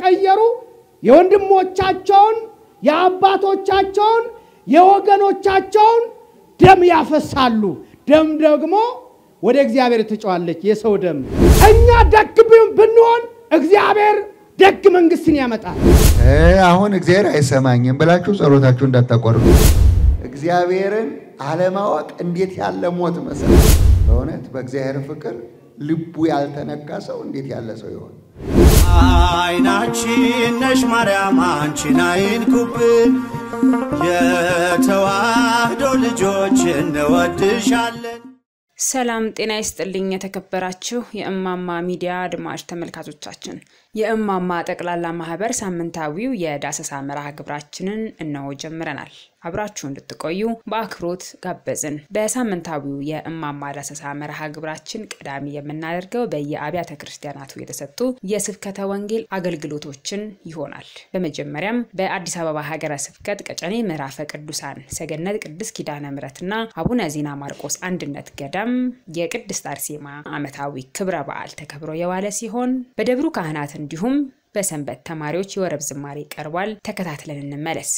የተቀየሩ የወንድሞቻቸውን የአባቶቻቸውን የወገኖቻቸውን ደም ያፈሳሉ። ደም ደግሞ ወደ እግዚአብሔር ትጨዋለች። የሰው ደም እኛ ደግ ብንሆን እግዚአብሔር ደግ መንግስትን ያመጣል። አሁን እግዚአብሔር አይሰማኝም ብላችሁ ጸሎታችሁ እንዳታቋርጡ። እግዚአብሔርን አለማወቅ እንዴት ያለ ሞት መሰለህ! በእውነት በእግዚአብሔር ፍቅር ልቡ ያልተነካ ሰው እንዴት ያለ ሰው ይሆን? አይናችን ነሽ ማርያም አንቺን አይንኩብን፣ የተዋህዶ ልጆች እንወድሻለን። ሰላም ጤና ይስጥልኝ። የተከበራችሁ የእማማ ሚዲያ አድማጭ ተመልካቾቻችን የእማማ ጠቅላላ ማህበር ሳምንታዊው የዳሰሳ መርሃ ግብራችንን እነሆ ጀምረናል። አብራችሁ እንድትቆዩ በአክብሮት ጋበዝን። በሳምንታዊው የእማማ ዳሰሳ መርሃ ግብራችን ቀዳሚ የምናደርገው በየአብያተ ክርስቲያናቱ የተሰጡ የስብከተ ወንጌል አገልግሎቶችን ይሆናል። በመጀመሪያም በአዲስ አበባ ሀገረ ስብከት ቀጨኔ ምዕራፈ ቅዱሳን ሰገነት ቅድስት ኪዳነ ምሕረትና አቡነ ዜና ማርቆስ አንድነት ገዳም የቅድስት አርሴማ ዓመታዊ ክብረ በዓል ተከብሮ የዋለ ሲሆን በደብሩ ካህናት እንዲሁም በሰንበት ተማሪዎች የወረብ ዝማሬ ቀርቧል። ተከታትለን እንመለስ።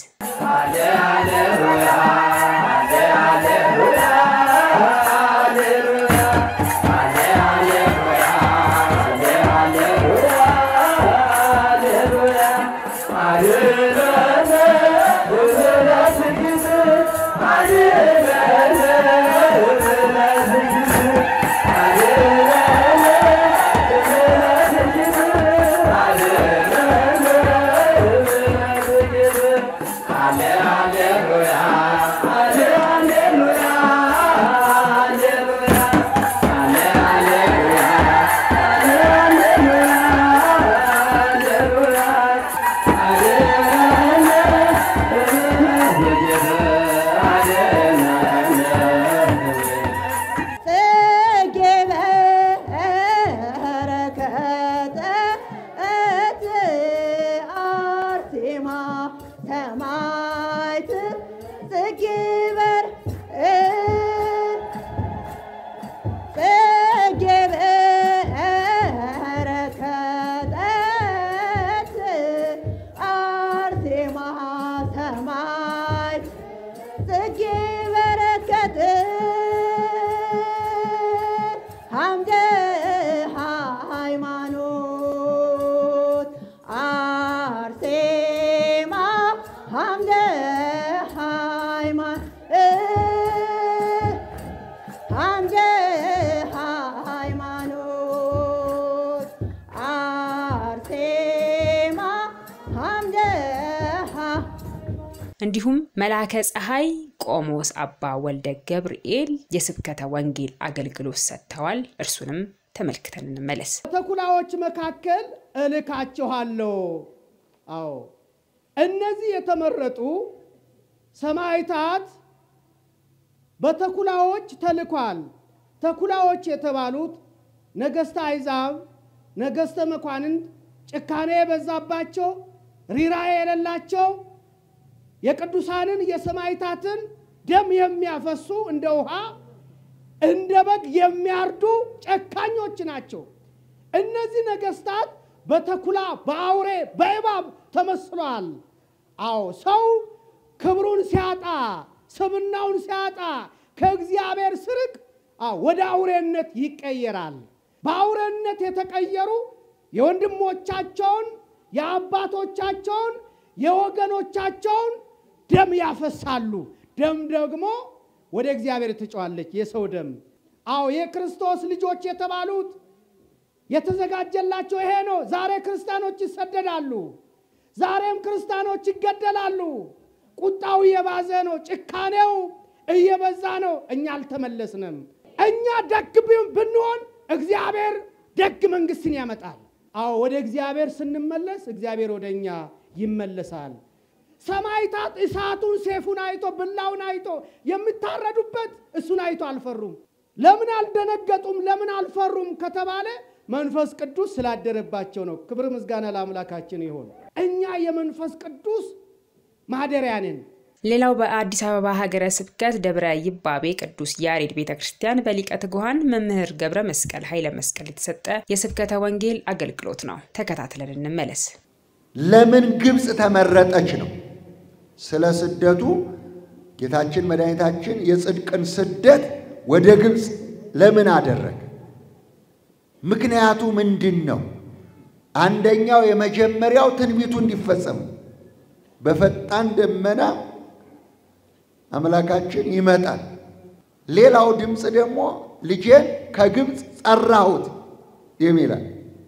እንዲሁም መልአከ ፀሐይ ቆሞስ አባ ወልደ ገብርኤል የስብከተ ወንጌል አገልግሎት ሰጥተዋል። እርሱንም ተመልክተን እንመለስ። በተኩላዎች መካከል እልካችኋለሁ። አዎ እነዚህ የተመረጡ ሰማዕታት በተኩላዎች ተልኳል። ተኩላዎች የተባሉት ነገሥተ አሕዛብ፣ ነገሥተ መኳንንት፣ ጭካኔ የበዛባቸው ሪራዬ የሌላቸው የቅዱሳንን የሰማዕታትን ደም የሚያፈሱ እንደ ውሃ እንደ በግ የሚያርዱ ጨካኞች ናቸው። እነዚህ ነገሥታት በተኩላ በአውሬ በእባብ ተመስለዋል። አዎ ሰው ክብሩን ሲያጣ ስብናውን ሲያጣ ከእግዚአብሔር ስርቅ ወደ አውሬነት ይቀየራል። በአውሬነት የተቀየሩ የወንድሞቻቸውን የአባቶቻቸውን የወገኖቻቸውን ደም ያፈሳሉ። ደም ደግሞ ወደ እግዚአብሔር ትጨዋለች። የሰው ደም። አዎ የክርስቶስ ልጆች የተባሉት የተዘጋጀላቸው ይሄ ነው። ዛሬ ክርስቲያኖች ይሰደዳሉ። ዛሬም ክርስቲያኖች ይገደላሉ። ቁጣው እየባዘ ነው። ጭካኔው እየበዛ ነው። እኛ አልተመለስንም። እኛ ደግ ብንሆን እግዚአብሔር ደግ መንግስትን ያመጣል። አዎ ወደ እግዚአብሔር ስንመለስ እግዚአብሔር ወደ እኛ ይመለሳል። ሰማዕታት እሳቱን ሴፉን አይቶ ብላውን አይቶ የሚታረዱበት እሱን አይቶ አልፈሩም። ለምን አልደነገጡም? ለምን አልፈሩም ከተባለ መንፈስ ቅዱስ ስላደረባቸው ነው። ክብር ምስጋና ለአምላካችን ይሆን። እኛ የመንፈስ ቅዱስ ማደሪያ ነን። ሌላው በአዲስ አበባ ሀገረ ስብከት ደብረ ይባቤ ቅዱስ ያሬድ ቤተ ክርስቲያን በሊቀ ትጉሃን መምህር ገብረ መስቀል ኃይለ መስቀል የተሰጠ የስብከተ ወንጌል አገልግሎት ነው። ተከታትለን እንመለስ። ለምን ግብፅ ተመረጠች ነው። ስለ ስደቱ ጌታችን መድኃኒታችን የጽድቅን ስደት ወደ ግብፅ ለምን አደረገ? ምክንያቱ ምንድን ነው? አንደኛው የመጀመሪያው ትንቢቱ እንዲፈጸም በፈጣን ደመና አምላካችን ይመጣል። ሌላው ድምፅ ደግሞ ልጄን ከግብፅ ጠራሁት የሚላል።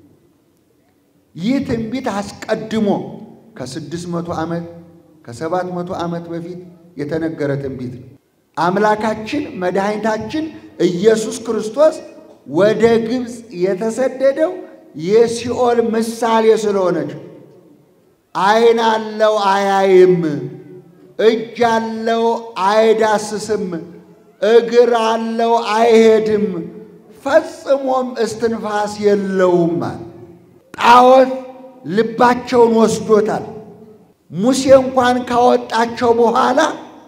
ይህ ትንቢት አስቀድሞ ከስድስት መቶ ዓመት ከሰባት መቶ ዓመት በፊት የተነገረ ትንቢት ነው። አምላካችን መድኃኒታችን ኢየሱስ ክርስቶስ ወደ ግብፅ የተሰደደው የሲኦል ምሳሌ ስለሆነች ዓይን አለው አያይም፣ እጅ አለው አይዳስስም፣ እግር አለው አይሄድም፣ ፈጽሞም እስትንፋስ የለውም አለ። ጣዖት ልባቸውን ወስዶታል። ሙሴ እንኳን ካወጣቸው በኋላ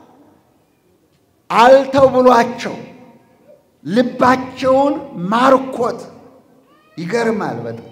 አልተው ብሏቸው ልባቸውን ማርኮት ይገርማል በጣም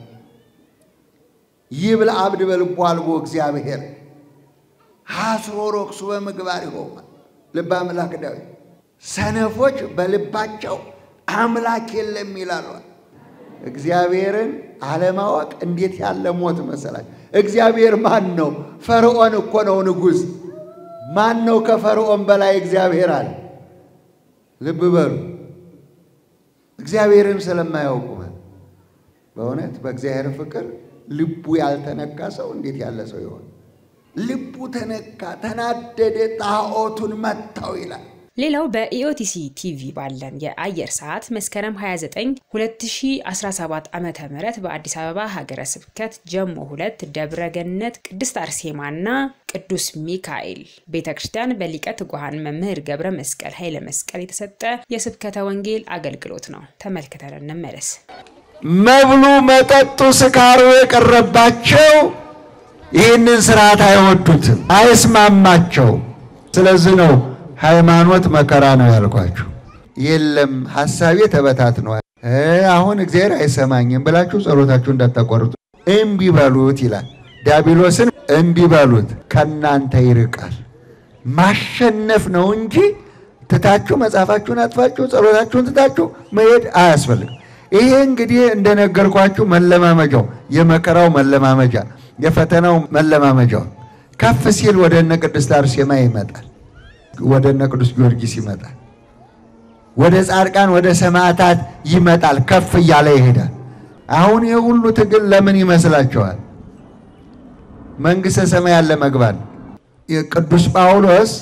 ይብል አብድ በልቦ አልቦ እግዚአብሔር ሐስሮ ሮክሱ በምግባር ይሆማ ልበ አምላክ ዳዊት ሰነፎች በልባቸው አምላክ የለም ይላሉ። እግዚአብሔርን አለማወቅ እንዴት ያለ ሞት መሰላችሁ! እግዚአብሔር ማን ነው? ፈርዖን እኮ ነው ንጉሥ። ማን ነው ከፈርዖን በላይ እግዚአብሔር አለ? ልብ በሉ። እግዚአብሔርን ስለማያውቁ በእውነት በእግዚአብሔር ፍቅር ልቡ ያልተነካ ሰው እንዴት ያለ ሰው ይሆን? ልቡ ተነካ፣ ተናደደ፣ ጣዖቱን መታው ይላል። ሌላው በኢኦቲሲ ቲቪ ባለን የአየር ሰዓት መስከረም 29 2017 ዓ ም በአዲስ አበባ ሀገረ ስብከት ጀሞ ሁለት ደብረ ገነት ቅድስት አርሴማና ቅዱስ ሚካኤል ቤተ ክርስቲያን በሊቀ ትጉሃን መምህር ገብረ መስቀል ኃይለ መስቀል የተሰጠ የስብከተ ወንጌል አገልግሎት ነው። ተመልክተን እንመለስ። መብሉ፣ መጠጡ፣ ስካሩ የቀረባቸው ይህንን ስርዓት አይወዱትም፣ አይስማማቸው። ስለዚህ ነው ሃይማኖት መከራ ነው ያልኳችሁ። የለም ሀሳቤ ተበታትነዋል፣ አሁን እግዚአብሔር አይሰማኝም ብላችሁ ጸሎታችሁ እንዳታቋርጡ እምቢ በሉት ይላል። ዲያብሎስን እምቢ በሉት ከእናንተ ይርቃል። ማሸነፍ ነው እንጂ ትታችሁ መጽሐፋችሁን አጥፋችሁ ጸሎታችሁን ትታችሁ መሄድ አያስፈልግም። ይሄ እንግዲህ እንደነገርኳችሁ መለማመጃው የመከራው መለማመጃ የፈተናው መለማመጃው ከፍ ሲል ወደ እነ ቅድስት አርሴማ ይመጣል። ወደ እነ ቅዱስ ጊዮርጊስ ይመጣል። ወደ ጻድቃን ወደ ሰማዕታት ይመጣል። ከፍ እያለ ይሄዳል። አሁን ይህ ሁሉ ትግል ለምን ይመስላችኋል? መንግሥተ ሰማያት ለመግባት ቅዱስ ጳውሎስ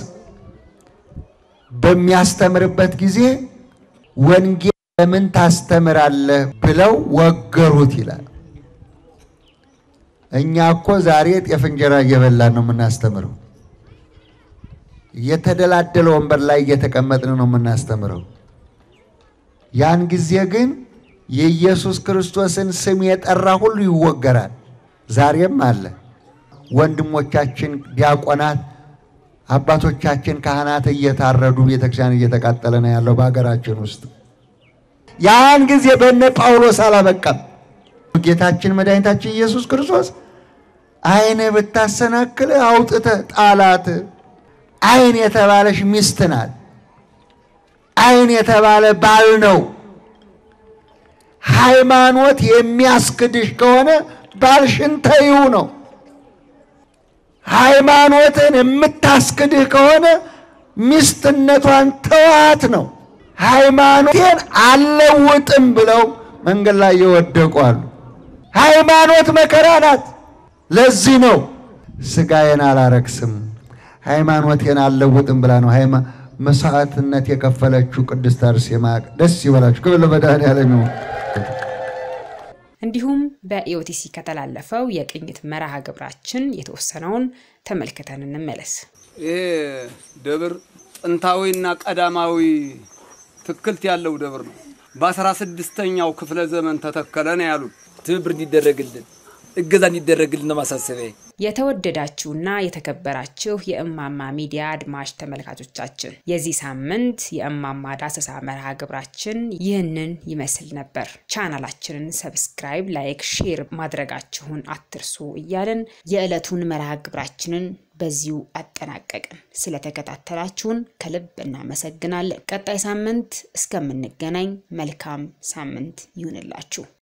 በሚያስተምርበት ጊዜ ወንጌል ለምን ታስተምራለህ ብለው ወገሩት ይላል። እኛ እኮ ዛሬ ጤፍ እንጀራ እየበላን ነው የምናስተምረው። የተደላደለ ወንበር ላይ እየተቀመጥን ነው የምናስተምረው። ያን ጊዜ ግን የኢየሱስ ክርስቶስን ስም የጠራ ሁሉ ይወገራል። ዛሬም አለ። ወንድሞቻችን ዲያቆናት፣ አባቶቻችን ካህናት እየታረዱ ቤተክርስቲያን እየተቃጠለ ነው ያለው በሀገራችን ውስጥ። ያን ጊዜ በነ ጳውሎስ አላበቃም። ጌታችን መድኃኒታችን ኢየሱስ ክርስቶስ ዓይን ብታሰናክል አውጥተህ ጣላት። ዓይን የተባለሽ ሚስት ናት። ዓይን የተባለ ባል ነው። ሃይማኖት የሚያስክድሽ ከሆነ ባልሽን ተይው ነው። ሃይማኖትን የምታስክድህ ከሆነ ሚስትነቷን ተዋት ነው። ሃይማኖቴን አልለውጥም ብለው መንገድ ላይ የወደቁ አሉ። ሃይማኖት መከራ ናት። ለዚህ ነው ስጋዬን አላረክስም ሃይማኖቴን አልለውጥም ብላ ነው ሃይማ መስዋዕትነት የከፈለችው ቅድስት አርሴማ። ደስ ይበላችሁ። ክብር ለመድኃኔዓለም ይሁን። እንዲሁም በኢኦቲሲ ከተላለፈው የቅኝት መርሃ ግብራችን የተወሰነውን ተመልክተን እንመለስ። ይሄ ደብር ጥንታዊና ቀዳማዊ ትክልት ያለው ደብር ነው። በአስራ ስድስተኛው ክፍለ ዘመን ተተከለ ነው ያሉት። ትብብር እንዲደረግልን እገዛ እንዲደረግልን ነው ማሳሰቢያ። የተወደዳችሁና የተከበራችሁ የእማማ ሚዲያ አድማጭ ተመልካቾቻችን የዚህ ሳምንት የእማማ ዳሰሳ መርሃ ግብራችን ይህንን ይመስል ነበር። ቻናላችንን ሰብስክራይብ፣ ላይክ፣ ሼር ማድረጋችሁን አትርሱ እያልን የዕለቱን መርሃ ግብራችንን በዚሁ አጠናቀቅን። ስለተከታተላችሁን ከልብ እናመሰግናለን። ቀጣይ ሳምንት እስከምንገናኝ መልካም ሳምንት ይሁንላችሁ።